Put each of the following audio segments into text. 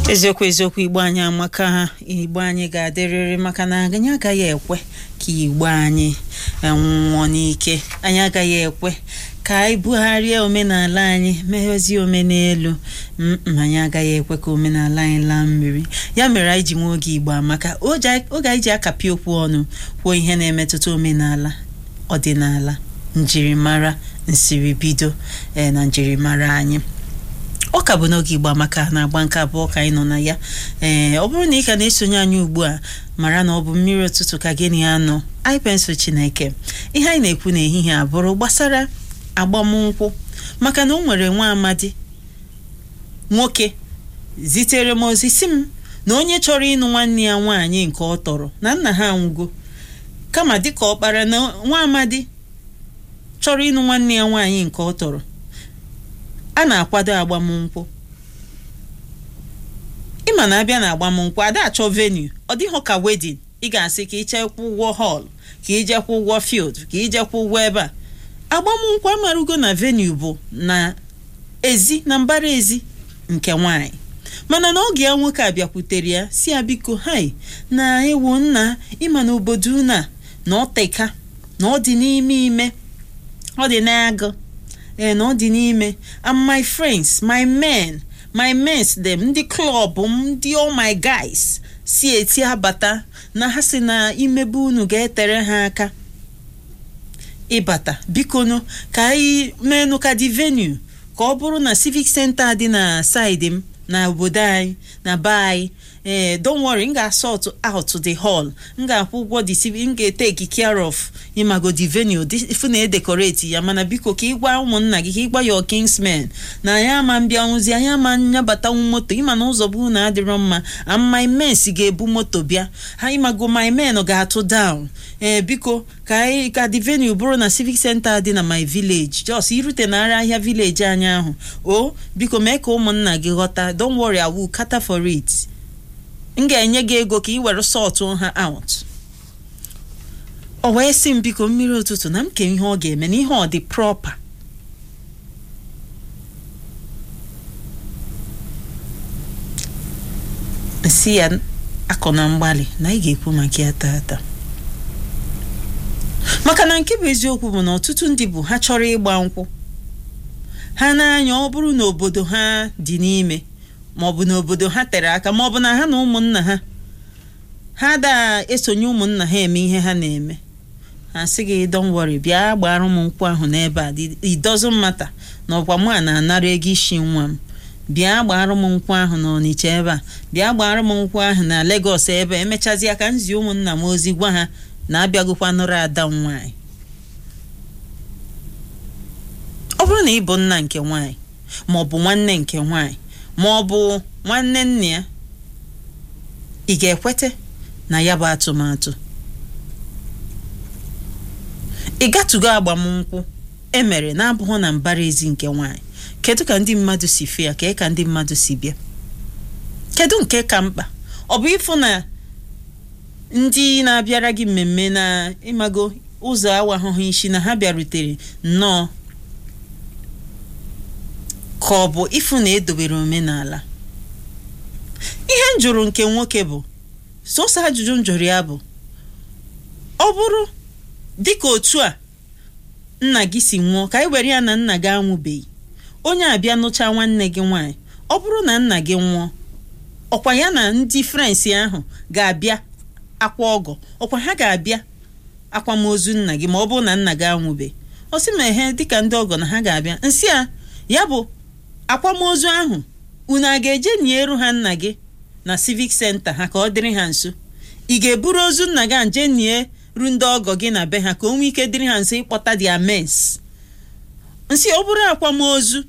eziokwu eziokwu igbo anyị amaka ha igbo anyị ga-adịrịrị maka na anyị agaghị ekwe ka igbo anyị nwụọ n'ike anyị agaghị ekwe ka anyị bugharịa omenala anyị meghezie omenelu mm anyị agaghị ekwe ka omenala anyị laa mmiri ya mere anyị ji nwe oge igbo amaka oge anyị ji akapị okwu ọnụ kwuo ihe na-emetụta omenala ọdịnala njirimara nsiribido ee na njirimara anyị ọ ka bụ n'oge igbo amaka na-agba nke abụọ ka anyị nọ na ya ee ọ bụrụ na ị ka na-esonye anyị ugbu a mara na ọ bụ mmiri ụtụtụ ka gị na ya nọ anyị pensụl chineke ihe anyị na-ekwu n'ehihie a bụrụ gbasara agbamnkwụ maka na o nwere nwa amadi nwoke zitere m ozi si m na onye chọrọ ịnụ nwanne ya nwaanyị nke ọ tọrọ na nna ha anwụgo kama dịka ọkpara na nwa amadi chọrọ ịnụ nwanne ya nwaanyị nke ọ tọrọ a na-akwado agbamnkwụ ịma na abịa na agbamnkwụ ada achọ venue ọ dịghọ ka wedin ị ga-asị ka ichekwa ụgwọ họl ka ijekwa ụgwọ field ka ijekwa ụgwọ ebe a agbamnkwụ amarugo na venue bụ na ezi na mbara ezi nke nwanyị mana na oge ya nwoke a bịakwutere ya si ya biko hai na ewu nna ịma na obodo una na ọ teka na ọ dị n'ime ime ọ dị n'agụ ee na ọ dị n'ime and my friends my men my mens dem ndị klọb m ndị all my guys si eti abata na ha si na imebe unu ga-etere ha aka ịbata bikonu ka anyị meenụ ka dị venue ka ọ bụrụ na civic center dị na side m na obodo anyị na be anyị ee don't worry m ga-asort out the hall m ga-akwụ ụgwọ the civic m ga-eteki care of ịmago the venue ifu na edekoreti ya mana biko ka ịgwa ụmụnna gị ka ịgwa your kingsmen na anyị ama mbịanwụzi anyị ama nyabatanwu moto ịma na ụzọ bụ na adịrọ mma and my men si ga-ebu moto bịa ha ịmago my men ga-atụ down ee biko ka anyị ka the venue bụrụ na civic center dị na my village jos irute nara ahịa village anyị ahụ o biko mee ka ụmụnna gị ghọta don't worry I will cater for it m ga-enye gị ego ka ị were sọtụ ha out o wee sị m biko mmiri ụtụtụ na m ke ihe ọ ga-eme na ihe ọ dị proper si ya akọ na mgbalị na ị ga-ekwu maka ya tata maka na nke bụ eziokwu bụ na ọtụtụ ndị bụ ha chọrọ ịgba nkwụ ha n'anya ọ bụrụ na obodo ha dị n'ime maọbụ na obodo ha tere aka maọbụ na ha na ụmụnna ha ha da esonye ụmụnna ha eme ihe ha na-eme ha sị gị don't worry bịa gbara m nkwụ ahụ n'ebe a it doesn't matter na ọkwa mụ a na-anara ego isi nwa m bịa gbara m nkwụ ahụ na Ọnịcha ebe a bịa gbara m nkwụ ahụ na Lagos ebe a emechazi aka nzi ụmụnna m ozi gwa ha na abịagokwa nụrụ ada m nwaanyị ọ bụrụ na ị bụ nna nke nwaanyị ma ọ bụ nwanne nke nwaanyị ma ọ bụ nwanne nna ya ị ga-ekwete na ya bụ atụmatụ ị gatụgo agbamnkwụ emere na-abụghị na mbara ezi nke nwaanyị kedu ka ndị mmadụ si fee ya kee ka ndị mmadụ si bịa kedu nke ka mkpa ọ bụ ịfụ na ndị na-abịara gị mmemme na ịmago ụzọ awahụhụ isi na ha bịarutere nnọọ ka ọ bụ ịfụ na edobere omenala ihe m jụrụ nke nwoke bụ sọsọ ajụjụ m jụrụ ya bụ ọ bụrụ dịka otu a nna gị si nwụọ ka anyị were ya na nna gị anwụbeghị onye abịa nụcha nwanne gị nwaanyị ọ bụrụ na nna gị nwụọ ọkwa ya na ndị frensị ahụ ga-abịa akwa ọgọ ọkwa ha ga-abịa akwamozu nna gị ma ọ bụrụ na nna gị anwụbeghị ọ sị ma ehe dịka ndị ọgọ na ha ga-abịa nsị a ya bụ akwamozu ahụ unu a ga-eje nieru ha nna gị na civic center ha ka ọ dịrị ha nso ị ga-eburu ozu nna gị nje nie ru ndị ọgọ gị na be ha ka o nwee ike dịrị ha nso ịkpọta dị amens nsị ọ bụrụ akwamozu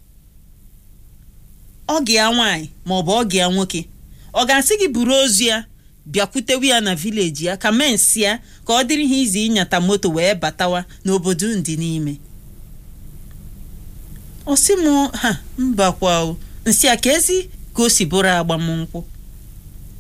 ọgị ya nwaanyị ma ọ bụ ọgị ya nwoke ọ ga-asị gị buru ozu ya bịakwutewe ya na vileji ya ka mens ya ka ọ dịrị ha izi ịnyata moto wee batawa n'obodo ndị n'ime ọ sị m ha mbakwa nsị a ka ezi ka o si bụrụ agbamnkwụ